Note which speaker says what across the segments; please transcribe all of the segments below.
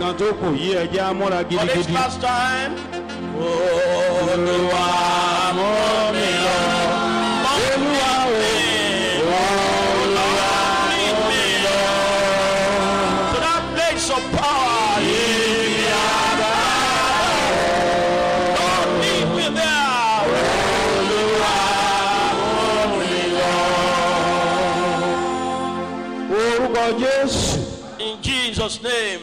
Speaker 1: kan tó kù yí ẹjẹ́ amúra
Speaker 2: For this
Speaker 1: gidigidi.
Speaker 2: last time. Olúwa mú mi lọ.
Speaker 1: olúwa o
Speaker 2: Olúwa mú mi lọ. To that place of power. Yìí àgbà. Lord lead me there.
Speaker 1: orúkọ jésù
Speaker 2: In Jesus' name.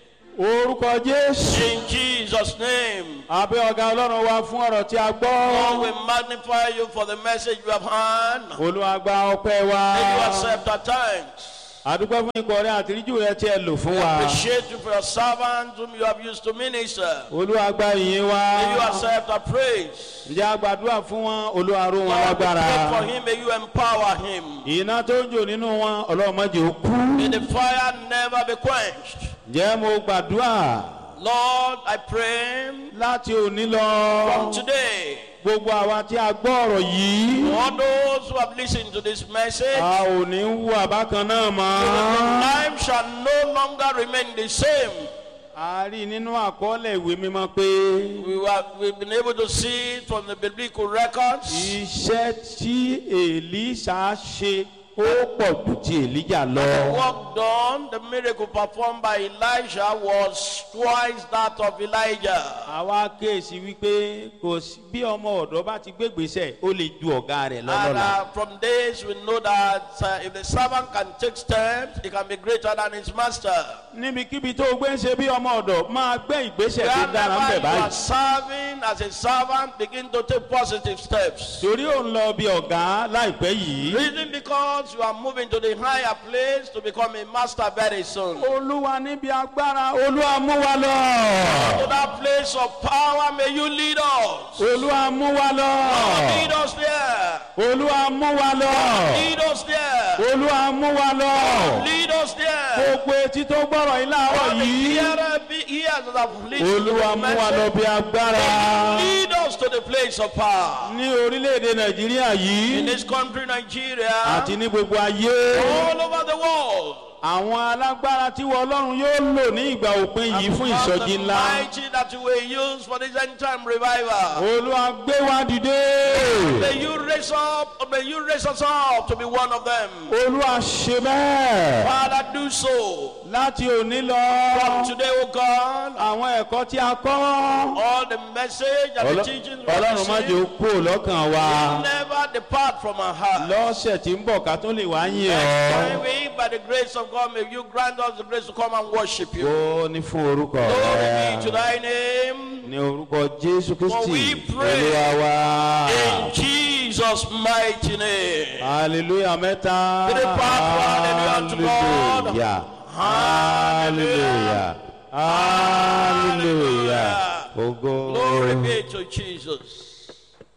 Speaker 1: orúkọ jésù.
Speaker 2: In Jesus' name.
Speaker 1: abẹ́ ọ̀gá ọlọ́run wa fún ọ̀rọ̀ tí a
Speaker 2: Lord,
Speaker 1: gbọ́.
Speaker 2: we magnify you for the message you have heard.
Speaker 1: olúwa gba ọpẹ́ wa.
Speaker 2: May you accept our thanks.
Speaker 1: àdúgbò fún ikọ̀ rẹ àtìríjù rẹ tí ẹ lò fún wa.
Speaker 2: Appreciate you for your servants whom you have used to minister.
Speaker 1: olúwa gba ìyìn wa.
Speaker 2: May you accept our praise.
Speaker 1: ǹjẹ́ a gbàdúrà fún wọn olúwa ró wọn
Speaker 2: Lord, we
Speaker 1: lágbára.
Speaker 2: pray for him. May you empower him.
Speaker 1: iná tó ń jò nínú wọn ọlọ́run má jẹ́ ó kú.
Speaker 2: May the fire never be quenched.
Speaker 1: ǹjẹ́ mo gbàdúrà
Speaker 2: Lord, I pray
Speaker 1: láti òní lọ.
Speaker 2: from today,
Speaker 1: gbogbo àwa tí a gbọ́ ọ̀rọ̀ yìí.
Speaker 2: all those who have listened to this message,
Speaker 1: a ò ní wú àbákan náà mọ́.
Speaker 2: life shall no longer remain the same.
Speaker 1: a rí i nínú àkọọ́lẹ̀ ìwé mímọ́ pé
Speaker 2: We were, we've been able to see it from the biblical records.
Speaker 1: iṣẹ́ tí èlíṣà ṣe ó pọ̀ jù ti èlíjà lọ.
Speaker 2: The work done, the miracle performed by Elijah was twice that of Elijah.
Speaker 1: àwa kéèsì wípé kò sí bí ọmọ ọ̀dọ́ bá ti gbégbèsè ó lè ju ọ̀gá rẹ̀
Speaker 2: And
Speaker 1: lọ́lọ́la.
Speaker 2: uh, from this, we know that uh, if the servant can take steps, he can be greater than his master.
Speaker 1: níbikíbi tó o gbé ń ṣe bí ọmọ ọ̀dọ̀ máa gbé ìgbésẹ̀ tó dára ń
Speaker 2: Wherever
Speaker 1: bẹ̀
Speaker 2: you are
Speaker 1: báyìí.
Speaker 2: serving as a servant, begin to take positive steps.
Speaker 1: torí ò ń lọ bí ọ̀gá láìpẹ́ yìí.
Speaker 2: Reason because you are moving to the higher place to become a master very soon. To
Speaker 1: olúwa níbi agbára olúwa mú wa lọ.
Speaker 2: that place of power, may you lead us.
Speaker 1: olúwa mú wa lọ.
Speaker 2: Lead us there.
Speaker 1: olúwa mú wa lọ.
Speaker 2: Lead us there.
Speaker 1: olúwa mú wa lọ.
Speaker 2: Lead us there.
Speaker 1: gbogbo etí tó gbọ́rọ̀ yìí láàárọ̀
Speaker 2: All the
Speaker 1: yìí.
Speaker 2: hearer be- hears that have listened to
Speaker 1: olúwa
Speaker 2: the
Speaker 1: mú wa lọ
Speaker 2: message.
Speaker 1: bí agbára.
Speaker 2: Lead us to the place of power.
Speaker 1: ní orílẹ̀-èdè nàìjíríà
Speaker 2: In
Speaker 1: yìí
Speaker 2: this country, Nigeria,
Speaker 1: àti ní gbogbo ayé.
Speaker 2: all over the world.
Speaker 1: àwọn alágbára tí wọ́n ọlọ́run yóò lò ní ìgbà òpin yìí fún
Speaker 2: Because
Speaker 1: ìsọjí
Speaker 2: the
Speaker 1: ńlá.
Speaker 2: mighty that you will use for this end time revival.
Speaker 1: olúwa gbé wa dìde.
Speaker 2: May you raise up, may you raise us up to be one of them.
Speaker 1: olúwa ṣe bẹ́ẹ̀.
Speaker 2: Father, do so.
Speaker 1: láti òní
Speaker 2: From
Speaker 1: lọ.
Speaker 2: today, O God,
Speaker 1: àwọn ẹ̀kọ́ tí a kọ́.
Speaker 2: all the message and the
Speaker 1: Ọlọ́-
Speaker 2: teachings we have
Speaker 1: ọlọ́run má jẹ́ ó
Speaker 2: received
Speaker 1: kú lọ́kàn wa.
Speaker 2: never depart from our heart.
Speaker 1: lọ́sẹ̀ tí ń bọ̀ ká tó lè wá yìn
Speaker 2: Next time
Speaker 1: ọ́.
Speaker 2: we, by the grace of God, may you grant us the grace to come and worship you.
Speaker 1: ó ní fún orúkọ
Speaker 2: Glory be to
Speaker 1: rẹ̀.
Speaker 2: thy name.
Speaker 1: ní orúkọ jésù
Speaker 2: For we
Speaker 1: kristi
Speaker 2: pray
Speaker 1: olúwa wa.
Speaker 2: In Jesus' mighty name.
Speaker 1: hallelujah mẹ́ta.
Speaker 2: Three part, hallelujah to God.
Speaker 1: hallelujah. hallelujah. hallelujah.
Speaker 2: Glory
Speaker 1: ogo.
Speaker 2: be to Jesus.